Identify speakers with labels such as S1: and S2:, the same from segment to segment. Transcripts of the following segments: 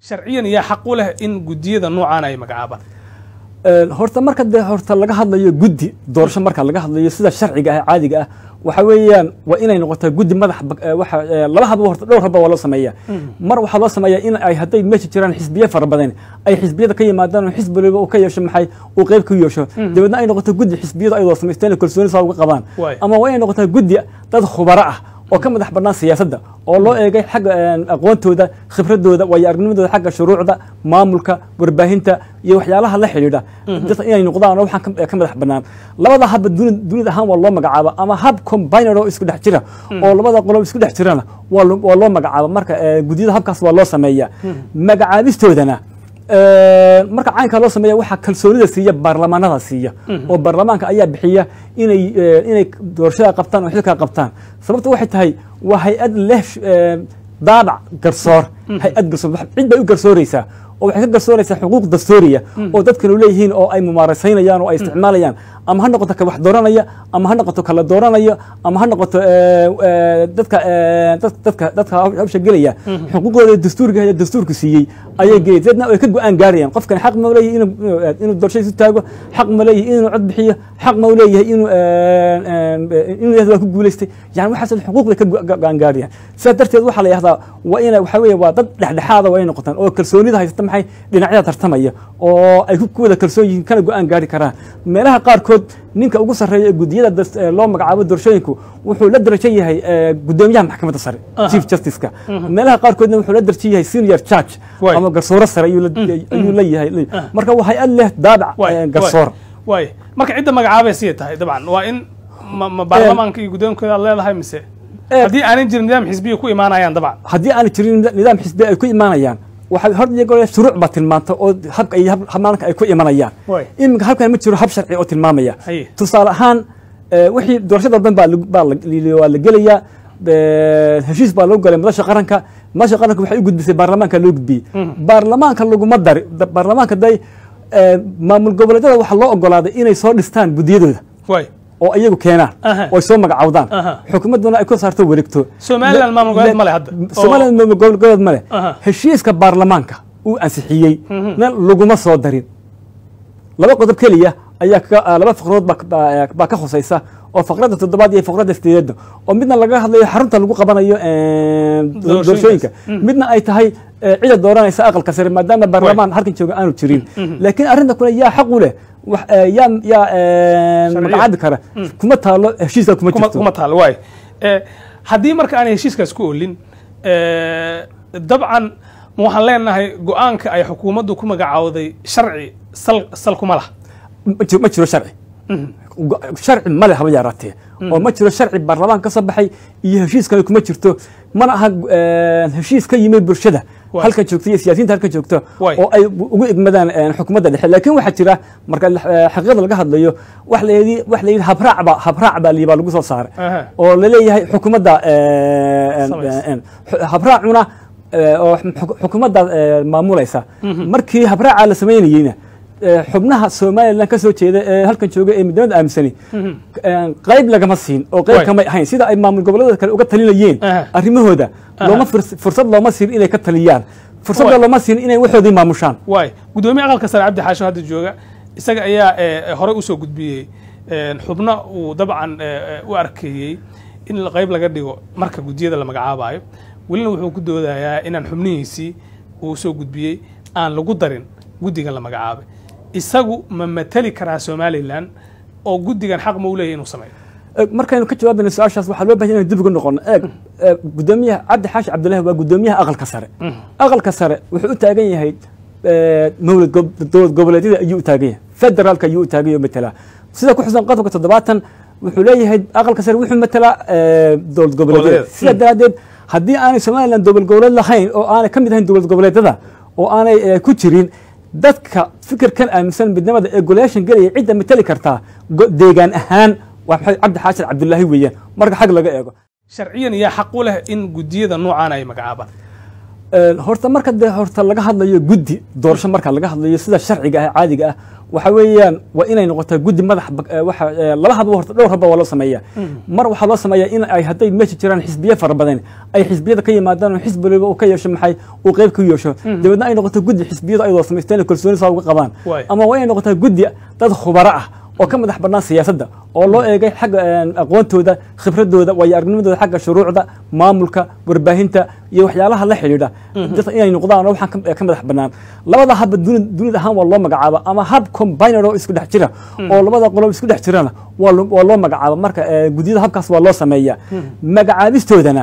S1: sharciyan yaa xaq u leh in guddiyada noocaan ay magacaabaan
S2: horta marka de horta laga hadlayo guddi doorasho marka laga hadlayo sida sharciga ah caadiga ah waxa weeyaan waa inay noqotaa guddi madax waxa laba hadba horta dhowr hadba waa loo sameeyaa mar waxaa loo sameeyaa in ay hadday meesha jiraan xisbiye fara badan ay xisbiyada ka yimaadaan oo xisbi waliba uu ka yeesho maxay uu qayb ka yeesho dabeedna ay noqoto guddi xisbiyada ayadoo samaysteen kalsooni saa uga qabaan ama waa inay noqotaa guddi dad khubaro ah oo ka madax bannaan siyaasadda oo loo eegay xagga aqoontooda khibradooda waayo aragnimadooda xagga shuruucda maamulka warbaahinta iyo waxyaalaha la xidhiidha dadka inay noqdaan oo waxaan ka madax bannaan labada habba dunida ahaan waa loo magacaaba ama hab combined oo isku dhex jira oo labada qolob isku dhex jirana waa loo magacaaba marka guddiyada habkaas waa loo sameeyaa magacaabistoodana marka caynkaa loo sameeya waxaa kalsoonida siiya baarlamaanada siiya oo baarlamaanka ayaa bixiya inay inay doorashada qabtaan oo xilkaa qabtaan sababta waxay tahay waa hay-ad leh daabac garsoor hay-ad garsoor cid bay u garsooreysaa oo waxay ka garsooraysaa xuquuq dastuuriya oo dadkanu leeyihiin oo ay mumaarasaynayaan oo ay isticmaalayaan ama ha noqoto ka wax dooranaya ama ha noqoto kala dooranaya ama ha noqoto dadka dadka dadka hawsha gelaya xuquuqdooda dastuuriga ee dastuurku siiyey ayay gelay dadna ay ka go-aan gaarayaan qofkan xaq ma leeyahay inuu inuu doorashadiisu taago xaq ma leeyahay inuu cod bixiyo xaq ma leeyahay inuu inuu yahdo waa ku guulaystay yani waxaas xuquuq bay ka go-aan gaarayaan sidaas darteed waxaa la yahdaa waa ina waxa weeye waa dad dhexdhexaada waa inay noqotaan oo kalsoonida haysata maxay dhinacyada tartamaya oo ay ku wada kalsoon yihiin kana go-aan gaari karaan meelaha qaarkood ninka ugu sarreeya ee guddiyada loo magacaabo doorashooyinku wuxuu la darajo yahay guddoomiyaha maxkamadda sare chief justiceka meelaha qaarkoodna wuxuu la darajo yahay senior judge ama garsooro sare ayuu la yahay marka waa hay-ad leh daabac garsoor
S1: waay marka cidda magacaabay siya tahay dabcan waa in ma baarlamaanka iyo guddoonkooda leedahay mise haddii aanay jirin nidaam xisbiya ku imaanayaan dabcan
S2: haddii aanay jirin nidaam xisbiya ay ku imaanayaan waxay hor iyagoo shuruuc baa tilmaanta oo habka iyo habmaanka ay ku imanayaan iminka halkan ma jiro hab sharci oo tilmaamaya tusaale ahaan wixii doorashada walban baa waa la gelayaa heshiis baa lagu galay madasha qaranka madasha qaranka waxay u gudbisay baarlamaanka loo gudbiyey baarlamaanka laguma dari baarlamaanka day maamul goboleedyada waxaa loo ogolaaday inay soo dhistaan guddiyadooda oo iyagu keenaan oo soo magacawdaan xukuumadduna ay ku saarto wareegto
S1: somaliland maamul goboleed male hadda
S2: somaliland maamul goboleed male heshiiska baarlamaanka uu ansixiyey na laguma soo darin laba qodob keliya ayaa laba faqradood baa ka khusaysa oo faqradda toddobaad iyo faqradda sideedda oo midna laga hadlayo xarunta lagu qabanayo doorashooyinka midna ay tahay cida dooranaysa aqalka sare maadaama baarlamaan halkan jooga aanu jirin laakiin arrinta kule yaa xaq u leh yaa yaa magacaabi kara kuma taalo heshiiska kuma jirto
S1: kuma taalo waay haddii marka aanay heshiiskaas ku olin dabcan waxaan leenahay go-aanka ay xukuumaddu ku magacawday sharci sal sal kuma lah
S2: ma jiro sharci sharci male haba yaraatee oo ma jiro sharci baarlamaan ka soo baxay iyo heshiiskana kuma jirto mana aha heshiis ka yimid bulshada halkan joogto iyo siyaasiyiinta halkan joogto oo ay ugu egmadaan xukuumadda dhexe laakiin waxaa jira marka xaqiiqada laga hadlayo wax la yidhi wax la yidhi habraac ba habraac baa liibaa lagu soo saaray oo la leeyahay xukuumadda habraacuna oo xukuumadda maamulaysa markii habraaca la samaynayeyna xubnaha somalilan ka soo jeeda ee halkan jooga ee midnimada aaminsani qayb lagama siin oo qayb kamay ahayn sida ay maamul goboleeda kale uga talinayeen arrimahooda looma fursad looma siin inay ka taliyaan fursadda looma siin inay waxoodii maamushaan
S1: waay guddoomiye aqalka sare cabdi xaasho hadda jooga isaga ayaa horey usoo gudbiyey xubno uu dabcan u arkeeyey in qayb laga dhigo marka guddiyada la magacaabayo welina wuxuu ku doodayaa inaan xubnihiisii uu soo gudbiyey aan lagu darin guddigan la magacaabay isagu ma mateli karaa somalilan oo guddigan xaq ma u leeyahy inuu sameeyo
S2: markaynu ka jawaabayno su-aashaas waxaa loo bahan inaynu dib ugu noqono eeg guddoomiyaha cabdi xaashi cabdillahi waa guddoomiyaha aqalka sare aqalka sare wuxuu u taagan yahay mawlad dowlad goboleedyada ayuu u taagan yahay federaalka ayuu u taagan yahay matelaa sida ku xusan qodobka toddobaatan wuxuu leeyahay aqalka sare wuxuu matelaa dowlad goboleedyada sidaa daraaddeed haddii aanay somalilan dowlad goboleed lahayn oo aanay ka mid ahayn dowlad goboleedyada oo aanay ku jirin dadka fikirkan aaminsan midnimada ee golayaashan gelaya cidda mateli kartaa deegaan ahaan waa maxay cabdi xaashin cabdilaahi weeyaan marka xag laga eego
S1: sharciyan yaa xaq u leh in guddiyada noocaan ay magacaabaan
S2: horta marka dee horta laga hadlayo guddi doorasho marka laga hadlayo sida sharciga ah caadiga ah waxa weeyaan waa inay noqotaa guddi madax waxa laba hadba horta dhowr hadba waa loo sameeyaa mar waxaa loo sameeyaa in ay hadday meesha jiraan xisbiye fara badan ay xisbiyada ka yimaadaan oo xisbi waliba uu ka yeesho maxay uu qayb ka yeesho dabeedna ay noqoto guddi xisbiyada ay wada samaysteen kalsooni saa uga qabaan ama waa inay noqotaa guddi dad khubaro ah oo ka madax bannaan siyaasadda oo loo eegay xagga aqoontooda khibradooda waayo aragnimadooda xagga shuruucda maamulka warbaahinta iyo waxyaalaha la xidhiidha dadka inay noqdaan oo waxaan ka madax bannaan labada habba dunida ahaan waa loo magacaaba ama hab combined oo isku dhex jira oo labada qolob isku dhex jirana waa loo magacaaba marka guddiyada habkaas waa loo sameeya magacaabistoodana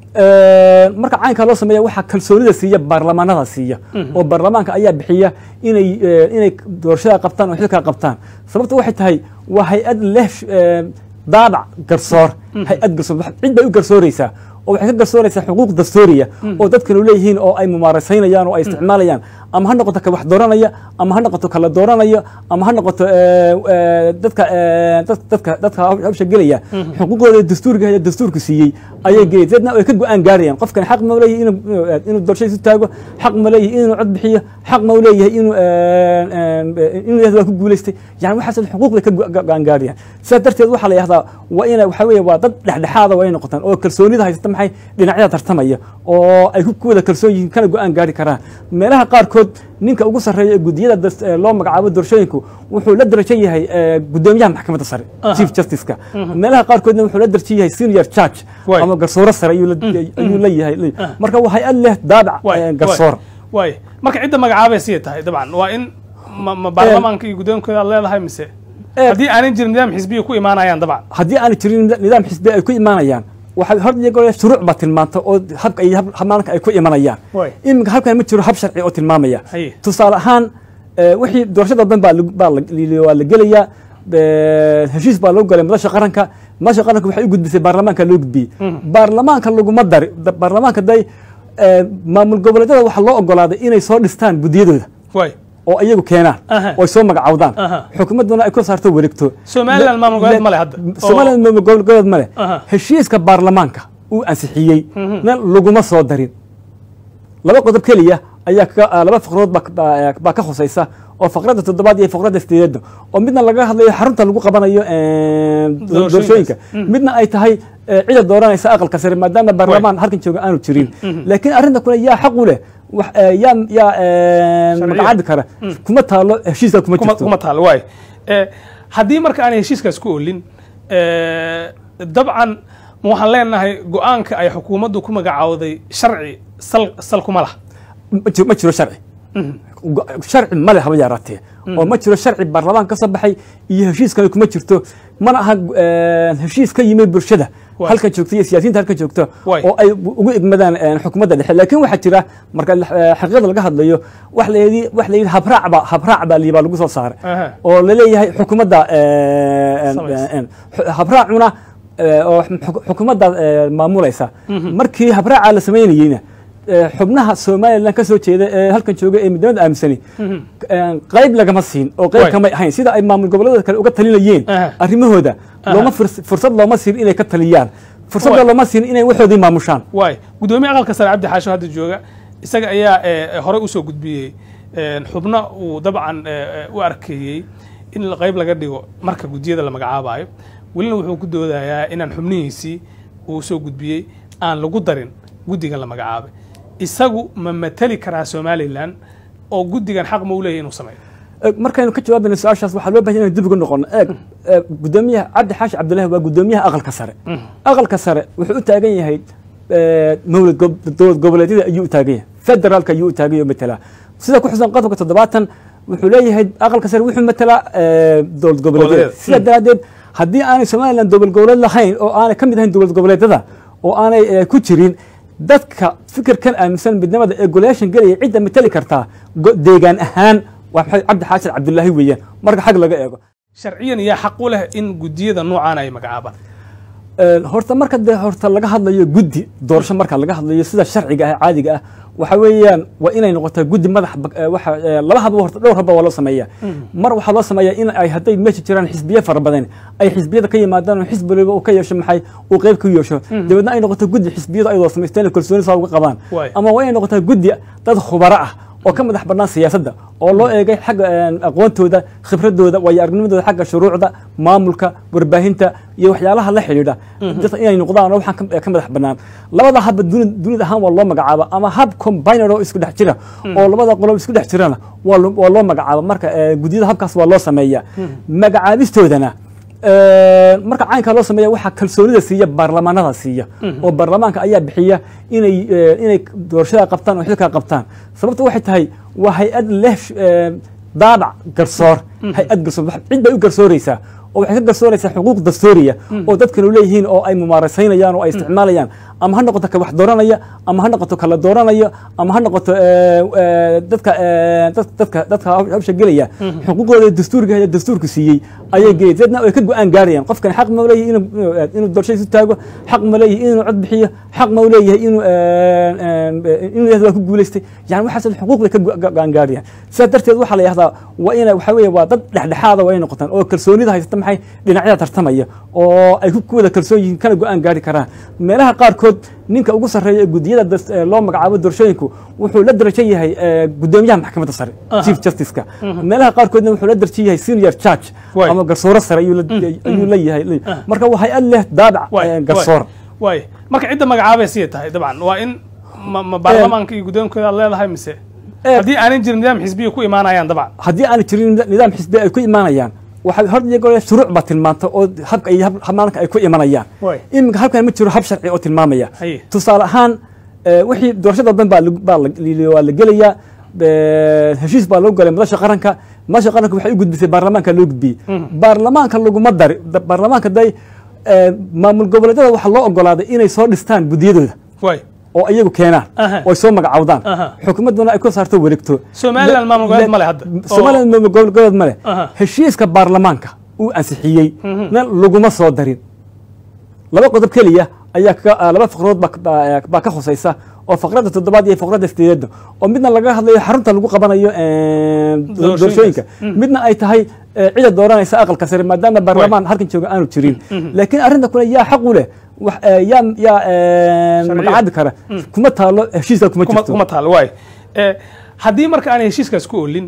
S2: marka caynkaa loo sameeya waxaa kalsoonida siiya baarlamaanada siiya oo baarlamaanka ayaa bixiya inay inay doorashada qabtaan oo xilkaa qabtaan sababta waxay tahay waa hay-ad leh daabac garsoor hay-ad garsoor cid bay u garsooreysaa oo waxay ka garsooraysaa xuquuq dastuuriya oo dadkanu leeyihiin oo ay mumaarasaynayaan oo ay isticmaalayaan ama ha noqoto ka wax dooranaya ama ha noqoto kala dooranaya ama ha noqoto dadka dadka dadka hawsha gelaya xuquuqdooda dastuuriga ee dastuurku siiyey ayay gelay dadna ay ka go-aan gaarayaan qofkan xaq ma leeyahay inuu inuu doorashadiisu taago xaq ma leeyahay inuu cod bixiyo xaq ma leeyahay inuu inuu yahdo waa ku guulaystay yani waxaas xuquuq bay ka go-aan gaarayaan sidaas darteed waxaa la yahdaa waa ina waxa weeye waa dad dhexdhexaada waa inay noqotaan oo kalsoonida haysata maxay dhinacyada tartamaya oo ay ku wada kalsoon yihiin kana go-aan gaari karaan meelaha qaarkood ninka ugu sarreeya ee guddiyada loo magacaabo doorashooyinku wuxuu la darajo yahay guddoomiyaha maxkamadda sare chief justiceka meelaha qaarkoodna wuxuu la darajo yahay senior judge ama garsooro sare ayuu la yahay marka waa hay-ad leh daabac garsoor
S1: waay marka cidda magacaabay siya tahay dabcan waa in ma baarlamaanka iyo guddoonkooda aad leedahay mise haddii aanan jirin nidaam xisbiya ku imaanayaan dabcan
S2: haddii aanay jirin nidaam xisbiya ay ku imaanayaan waxay hor iyagoo shuruuc baa tilmaanta oo habka iyo maalinka ay ku imanayaan iminka halkan ma jiro hab sharci oo tilmaamaya tusaale ahaan wixii doorashada dhan baa waa la gelayaa heshiis baa loo galay madasha qaranka madasha qaranka waxay u gudbisay baarlamaanka loo gudbiyey baarlamaanka laguma dari baarlamaanka day maamul goboleedyada waxaa loo ogolaaday inay soo dhistaan guddiyadooda oo iyagu keenaan oo ay soo magacawdaan xukuumadduna ay ku saarto wareegto
S1: somaliland maamul goboleed male hadda
S2: somaliland maamul goboleed male heshiiska baarlamaanka uu ansixiyey na laguma soo darin laba qodob keliya ayaa laba faqradood baa ka khusaysa oo faqradda toddobaad iyo faqradda sideedda oo midna laga hadlayo xarunta lagu qabanayo doorashooyinka midna ay tahay cida dooranaysa aqalka sare maadaama baarlamaan halkan jooga aanu jirin laakiin arrinta kule yaa xaq u leh yaa yaa magacaabi kara kuma taalo heshiiska kuma jirto
S1: kuma taalo waay haddii marka aan heshiiskaas ku olin dabcan waxaan leenahay go-aanka ay xukuumaddu ku magacawday sharci sal sal kuma laha
S2: ma jiro sharci sharci male haba yaraatee oo ma jiro sharci baarlamaan ka soo baxay iyo heshiis kale kuma jirto mana aha heshiis ka yimid bulshada halkan joogta iyo siyaasiyiinta halkan joogta oo ay ugu egmadaan xukuumadda dhexe laakiin waxaa jira marka xaqiiqada laga hadlayo wax la yidhi wax la yidhi habraac ba habraac baa liibaa lagu soo saaray oo laleeyahay xukuumadda habraacuna oo xukuumadda maamulaysa markii habraaca la samaynayeyna xubnaha somalilan ka soo jeeda ee halkan jooga ee midnimada aaminsani qayb lagama siin oo qayb kamay ahayn sida ay maamul goboleeda kale uga talinayeen arrimahooda looma fursad looma siin inay ka taliyaan fursadda looma siin inay waxoodii maamushaan
S1: waay guddoomiye aqalka sare cabdi xaasho hadda jooga isaga ayaa horey usoo gudbiyey xubno uu dabcan u arkeeyey in qayb laga dhigo marka guddiyada la magacaabayo welina wuxuu ku doodayaa inaan xubnihiisii uu soo gudbiyey aan lagu darin guddigan la magacaabay isagu ma mateli karaa somalilan oo guddigan xaq ma u leeyahy inuu sameeyo
S2: markaynu ka jawaabayno su-aashaas waxaa loo bahan inaan dib ugu noqono eeg guddoomiyaha cabdi xaashi cabdillahi waa guddoomiyaha aqalka sare aqalka sare wuxuu u taagan yahay mawlad dowlad goboleedyada ayuu u taagan yahay federaalka ayuu u taagan yahay matelaa sida ku xusan qodobka toddobaatan wuxuu leeyahay aqalka sare wuxuu matelaa dowlad goboleedyada sidaa daraaddeed haddii aanay somalilan dowlad goboleed lahayn oo aanay ka mid ahayn dowlad goboleedyada oo aanay ku jirin dadka fikirkan aaminsan midnimada ee golayaashan gelaya cidda mateli kartaa deegaan ahaan waa maxay cabdi xaashin cabdullaahi weeyaan marka xag laga eego
S1: sharciyan yaa xaq u leh in guddiyada noocaan ay magacaabaan
S2: horta marka dee horta laga hadlayo guddi doorasho marka laga hadlayo sida sharciga ah caadiga ah waxa weeyaan waa inay noqotaa guddi madax bag- eh, waxa eh, laba habba horta dhowr habba waa loo sameeyaa mar waxaa loo sameeyaa in ay hadday meesha jiraan xisbiye fara badan ay xisbiyada ka yimaadaan oo xisbi waliba uu ka yeesho maxay uu qayb ka yeesho dabeedna ay noqoto guddi xisbiyadu ay wada samaysteen oo kalsooni saa uga qabaan
S1: Waay.
S2: ama waa inay noqotaa guddi dad khubaro ah oo ka madax bannaan siyaasadda oo loo eegay xagga eh, aqoontooda khibradooda waayo aragnimadooda xagga shuruucda maamulka warbaahinta iyo waxyaalaha la xidhiidha dadka inay noqdaan oo waxaan ka- ka madax bannaan labada habba duni- dunida ahaan waa loo magacaaba ama hab combiner oo isku dhex jira oo labada qolob isku dhex jirana waa lo- waa loo magacaaba marka eh, guddiyada habkaas waa loo sameeyaa magacaabistoodana Eh, marka caynkaa loo sameeya waxaa kalsoonida siiya baarlamaanada siiya oo baarlamaanka ayaa bixiya inay eh, inay doorashada qabtaan oo xilkaa qabtaan sababta waxay tahay waa hay-ad leh eh, daabac garsoor hay-ad garsoor wax- cid bay u garsooreysaa oo waxay ka garsooreysaa xuquuq dastuuriya oo dadkanu leeyihiin oo ay mumaarasaynayaan oo ay isticmaalayaan ama ha noqoto ka wax dooranaya ama ha noqoto kala dooranayo ama ha noqoto eh, eh, dadka eh, dad- dadka dadka hawsha gelaya xuquuqdooda dastuuriga ee dastuurku siiyey ayay gelay dadna ay ka go-aan gaarayaan qofkan xaq ma u leeyahay inuu inuu- inuu doorashada isu taago xaq ma leeyahay inuu cod bixiyo xaq ma u leeyahay inuu eh, inuu yahdo waa ku guuleystay yani waxaas xuquuq bay ka go- go-aan gaarayaan sidaas darteed waxaa la yihahdaa waa ina waxa weeye waa dad dhexdhexaada waa inay noqotaan oo kalsoonida haysata maxay dhinacyada tartamaya oo ay ku ku wada kalsoon yihiin kana go-aan gaari karaan meelaha qaarkood ninka ugu sarreeya ee guddiyada das- ee loo magacaabo doorashooyinku wuxuu la darajo yahay eh, guddoomiyaha maxkamadda sare chief justice-ka meelaha qaarkoodna wuxuu la darajo yahay senior judge
S1: Waay.
S2: ama garsoore sare ayuu la- ayuu la yahay marka waa hay-ad leh daabac
S1: waay
S2: eh, garsoor
S1: waay marka cidda magacaabay siyay tahay dabcan waa in ma, ma baarlamaanka iyo guddoonkooda aad leedahay mise
S2: Eh.
S1: haddii aanan jirin nidaam xisbiya ku imaanayaan dabcan
S2: haddii aanay jirin nida- nidaam xisbi ay ku imaanayaan waxay hor iyo goor shuruuc baa tilmaanta oo habka iyo hab- habmaanka ay ku imanayaan
S1: Waay.
S2: iminka halkan ma jiro hab sharci oo tilmaamaya
S1: Haye.
S2: tusaale ahaan eh, wixii doorashada dhan baa lagu- baa la- waa la gelayaa eh, heshiis baa lagu galay madasha qaranka madasha qaranka waxay u gudbisay baarlamaanka loo gudbiyey baarlamaanka laguma dari da- baarlamaanka day eh, maamul goboleedyada waxaa loo ogolaaday inay soo dhistaan guddiyadooda
S1: waay
S2: oo iyagu keenaan
S1: Aha.
S2: oo ay soo magacawdaan
S1: Aha.
S2: xukuumadduna ay ku saarto wareegto
S1: Somaliland maamul goboleed ma leh hadda.
S2: Somaliland maamul goboleed ma leh
S1: Aha.
S2: heshiiska baarlamaanka uu ansixiyey na laguma soo darin laba qodob keliya ayaa ka- ah, laba faqradood baa ka- baa baa ka khusaysa oo faqradda toddobaad iyo faqradda sideedda oo midna laga hadlayo xarunta lagu qabanayo eh,
S1: Doorashooyinkaas.
S2: doorashooyinka midna ay tahay eh, cida dooranaysa aqalka sare maadaama baarlamaan halkan jooga aanu jirin laakiin arrinta kule yaa xaq u leh wax, eh, yaa yaa eh,
S1: Sharciyo.
S2: magacaabi kara kuma taalo heshiiska kuma
S1: kuma
S2: jirto
S1: kuma taal waay Eh, haddii marka aanay heshiiskaas ku olin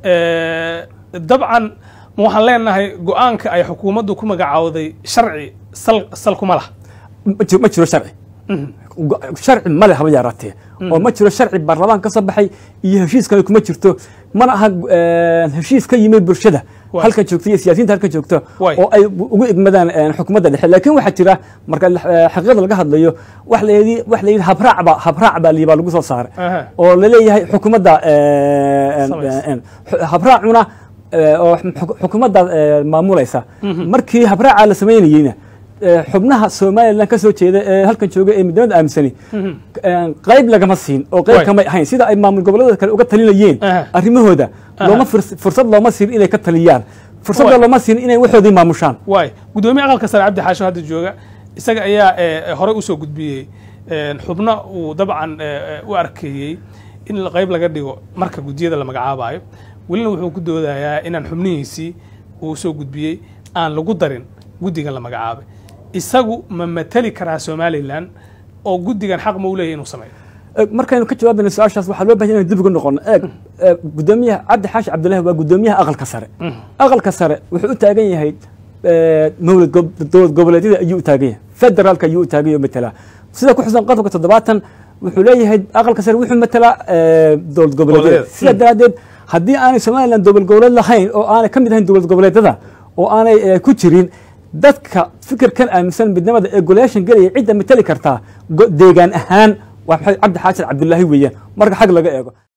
S1: eh, dabcan ma waxaan leenahay go-aanka ay xukuumaddu ku magacaawday sharci sal sal kuma lah
S2: ma jiro- ma jiro sharci Go- sharci male haba yaraatee oo ma jiro sharci baarlamaan ka soo baxay iyo heshiis kale kuma jirto mana aha eh, heshiis ka yimid bulshada
S1: Waay.
S2: halkan joogta iyo siyaasiyiinta halkan joogta
S1: Waay.
S2: oo ay ugu egmadaan eh, xukuumadda dhexe laakiin waxaa jira marka eh, xaqiiqada laga hadlayo wax la yidhi wax la yidhi habraac baa habraac baa liibaa lagu soo saaray
S1: Aha.
S2: oo laleeyahay xukuumadda eh, en-
S1: Samaysa.
S2: en- xu- habraacuna eh, oo xu- xukuumadda eh, maamulaysa markii habraaca la samaynayeyna eh, xubnaha somalilan ka soo jeeda ee halkan jooga ee midnimada aaminsani eh, qayb lagama siin oo qayb
S1: Waay.
S2: kamay ahayn sida ay maamul goboleeda kale uga talinayeen
S1: Aha.
S2: arrimahooda
S1: Aha.
S2: looma firs- fursad looma siin inay ka taliyaan fursadda
S1: Waay.
S2: looma siin inay waxoodii maamushaan
S1: waay guddoomiye aqalka sare cabdi xaasho hadda jooga isaga ayaa eh, horey usoo gudbiyey eh, xubno uu dabcan eh, eh, u arkeeyey in la- qayb laga dhigo marka guddiyada la magacaabayo welina wuxuu ku doodayaa inaan xubnihiisii uu soo gudbiyey aan lagu darin guddigan la magacaabay isagu ma mateli karaa somalilan oo guddigan xaq ma u leeyahy inuu sameeyo
S2: Eh, markaynu ka jawaabayno su-aashaas waxaa loo bahan inaan dib ugu noqono eeg eh, guddoomiyaha cabdi xaashi cabdillahi waa guddoomiyaha aqalka sare aqalka sare wuxuu u taagan yahay eh, mawlad gob- dowlad goboleedyada ayuu u taagan yahay federaalka ayuu u taagan yahay oo matalaa sida ku xusan qodobka toddobaatan wuxuu leeyahay aqalka sare wuxuu matalaa eh, dowlad goboleedyada
S1: Goboleedyada.
S2: sidaa daraaddeed haddii aanay somalilan dowlad goboleed lahayn oo aanay ka mid ahayn dowlad goboleedyada oo aanay eh, ku jirin dadka fikirkan aaminsan midnimada ee golayaashan gelaya cidda matali kartaa go- deegaan ahaan waa maxay cabdi xaashin cabdilaahi weeyaan marka xag laga eego